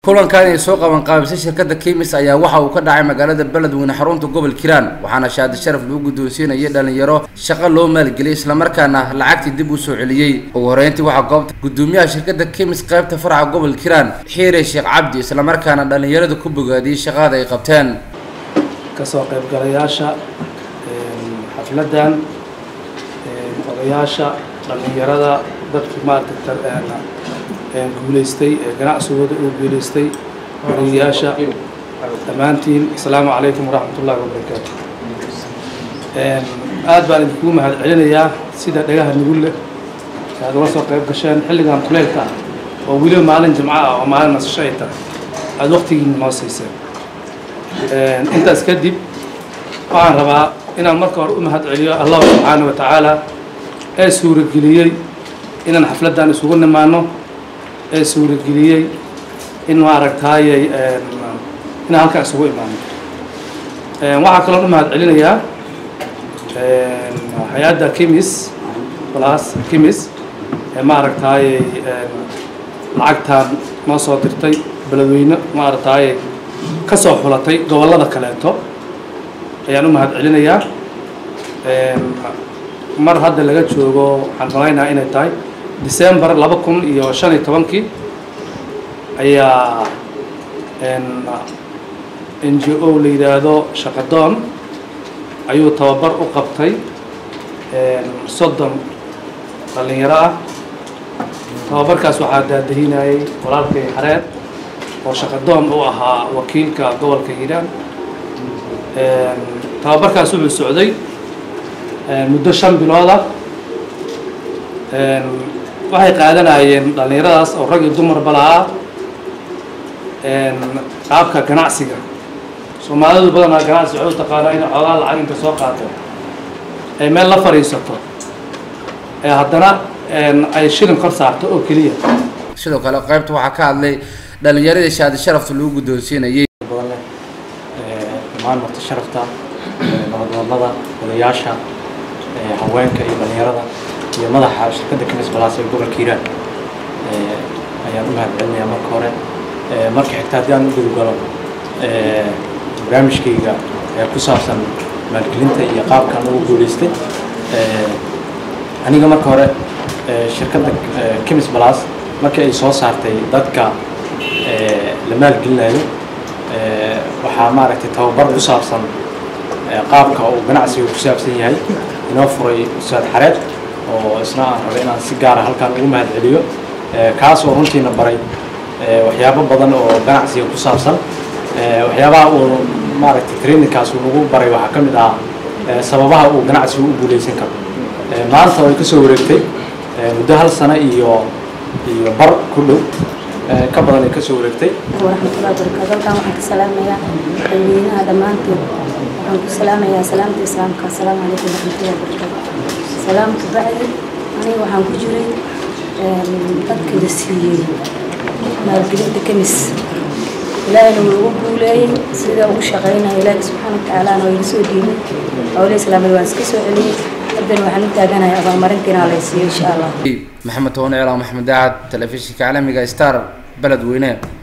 kulankan ay soo qaban qaabisay shirkadda kimis ayaa waxa uu ka dhacay magaalada beledweyne xarunta gobol kiiraan waxaana shaadi sharaf lagu guddoonsiinayay dhalinyaro shaqo loo maalgeliyay islamarkaana lacagtii dib u soo celiyey ugu horeyntii waxaa goobta gudoomiyaha shirkadda kimis qaybta faraca gobol kiiraan xiire sheekh cabdi islamarkaana dhalinyarada ku bogaadiyey shaqada ay qabteen kasoo qaybgalayaasha xafladdan odayaasha dhallinyarada dadkii maaragtay guulaystay ee ganacsigooda uu guulaystay wariyayaasha dhammaantiin asalaamu calaykum waraxmat ullahi wabarakaatu aad baan idinkugu mahad celinayaa sida dhagaha nugul leh aad uga soo qayb gasheen xilligan kuleylka ah oo weliba maalin jimco ah oo maalin nasasho ay tahay aada waqtigiina noo siiseen intaas kadib waxaan rabaa inaan marka hore u mahad celiyo allah subxaana wa tacaala ee suurageliyey inaan xafladdan isugu nimaano ee suurageliyey in maaragtaayay inaan halkaan isugu imaano waxaa kaloo u mahad celinayaa hay-adda kimis plus kimis ee maaragtaayay lacagtaan noo soo dirtay beledweyne maaragtaayay ka soo xulatay gobollada kaleeto ayaan u mahad celinayaa mar hadda laga joogo waxaan malaynaha inay tahay december laba kun iyo shan iyo tobankii ayaa n g o la yidhaahdo shaqadoon ayuu tababar u qabtay soddon dhallinyaro ah tababarkaas waxaa daadahinayay walaalkay xareed oo shaqadoon u ahaa wakiilka gobolka hiiraan tababarkaas wuxuu socday muddo shan bilooda waxay qaadanayeen dhallinyaradaas oo rag iyo dumarba lahaa qaabka ganacsiga soomaalidu badanaa ganacsi waxay u taqaanaa inay xoogaa lacag inta soo qaato ay meel la fadhiisato ee haddana ay shilin kor saarto oo keliya sidoo kale qaybta waxaa ka hadlay dhalinyaradii shaadi sharafta lagu guddoonsiinayay badan leh dhammaan marti sharafta nabadwadnada odayaasha haweenka iyo dhalinyarada iyo madaxa shirkadda kimis balaas ee gobolka hiiraan ayaan u mahad celinayaa marka hore marka xigta haddii aan u gudugalo barnaamijkayga ee ku saabsan maalgelinta iyo qaabkan ugu guulaystay aniga marka hore shirkadda kimis balaas markii ay soo saartay dadka la maalgelinayo waxaa maaragtay tababar ku saabsan qaabka uu ganacsiga ku saabsan yahay inoo furay ustaad xareed oo isna aan rabay inaan si gaara halkaan ugu mahad celiyo kaas oo runtiina baray waxyaabo badan oo ganacsiga ku saabsan waxyaabaha uu maaragtay trainingkaas uu nagu baray waxaa ka mid ah sababaha uu ganacsigu u guulaysan karo maanta way ka soo wareegtay muddo hal sano iyo iyo bar ku dhow ka badan ay ka soo wareegtay waraxmatullahi wabarakaatu halkaan waxaan ka salaamayaa dadweynaha dhammaantood waxaan ku salaamayaa salaamta islaamka asalaamu calaykum waraxmatullahi wabarakaatu salaamka bacdi aniga waxaan ku jiray dadka la siiyey maalgelinta kemis ilaahayna wuu ugu guuleeyey sida ugu shaqaynaya ilaahi subxaana watacaalaana waa iga soo dhiibay howle islaamada waan iska soo celiyey haddana waxaan u taaganahay abaalmarintiina la siiyo insha allah maxamed toone cilaan maxamed daacad telefishinka caalamiga star beledweyne